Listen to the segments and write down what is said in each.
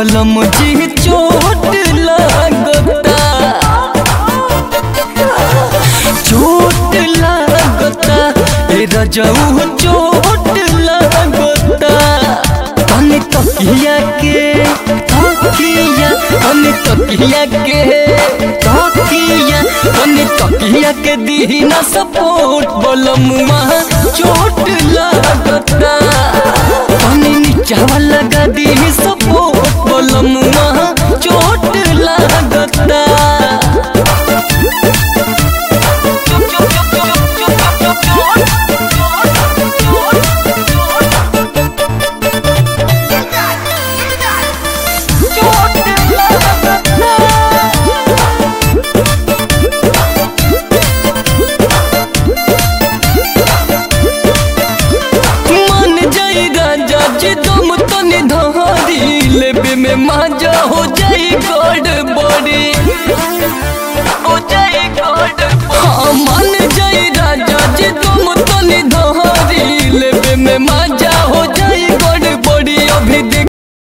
बलम जी चोट लागता चोट लागता ए रजऊ चोट लागता तनी तकिया के तकिया तनी तकिया के तकिया तनी तकिया के दीना सपोर्ट बलमुआ चोट लागता तनी नीचा लगा दी सपोर्ट बलमुआ चोट लागता मन जाई राजा जी तुम तनी धारी लेबे में माजा हो जाई गड़बड़ी हो जाई गड़बड़ी हाँ मन जाई राजा जी तुम तनी धारी लेबे में माजा हो जाई गड़बड़ी अभी देख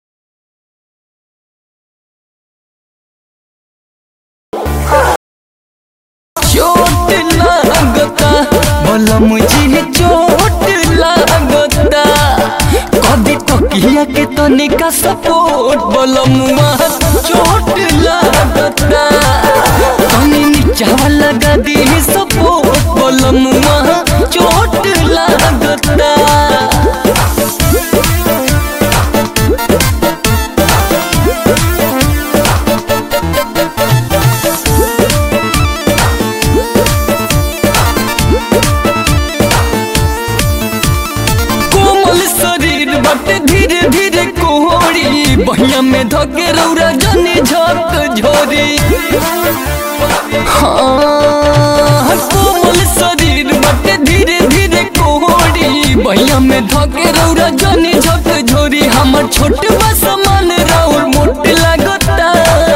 चोट लागता बलम जी चोट लागता कदी तकिया के तनिका सपोर्ट बलमुआ चोट लागता तनी नीचा लगा दी सपोर्ट बलमुआ चोट लागता कोमल शरीर बटे धीरे धीरे कोहड़ी बहिया में धके रौरा जनी झक झोरी हाँ कोमल शरीर बटे धीरे धीरे कोहड़ी बहिया में धके रौरा जनी झक झोरी हमर छोट बा समान राउर मोट लागता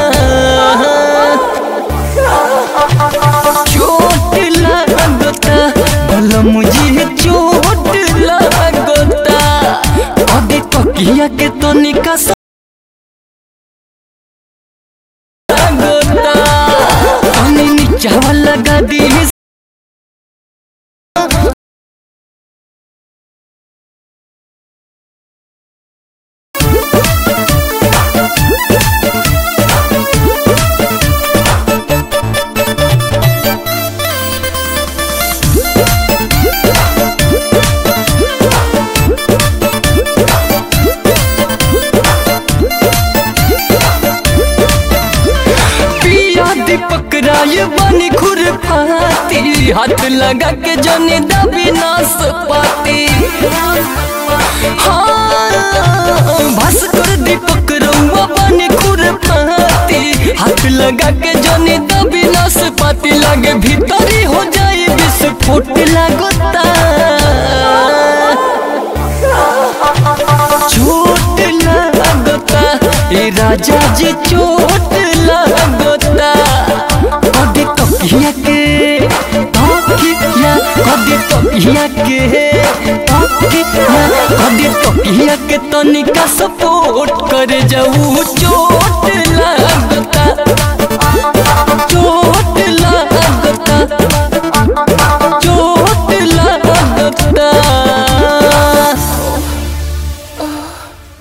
चोट लागता बलम जी चोट लागता अभी तकिया के तनिका सा लागता तनी नीचा लगा दी पिया दीपक राय बनी खुर फाती हाथ लगा के जनी दबी नास पाती हाँ भास्कर दीपक रउआ बनी खुर फाती हाथ लगा के जनी दबी नास पाती लगे भीतरी हो जाए विस्फोट लागता चोट लागता ए राजा जी चोट लागता कदी तकिया के तकिया कदी तकिया के तकिया कदी तकिया के तनिका सपोर्ट कर जाऊ चोट लागता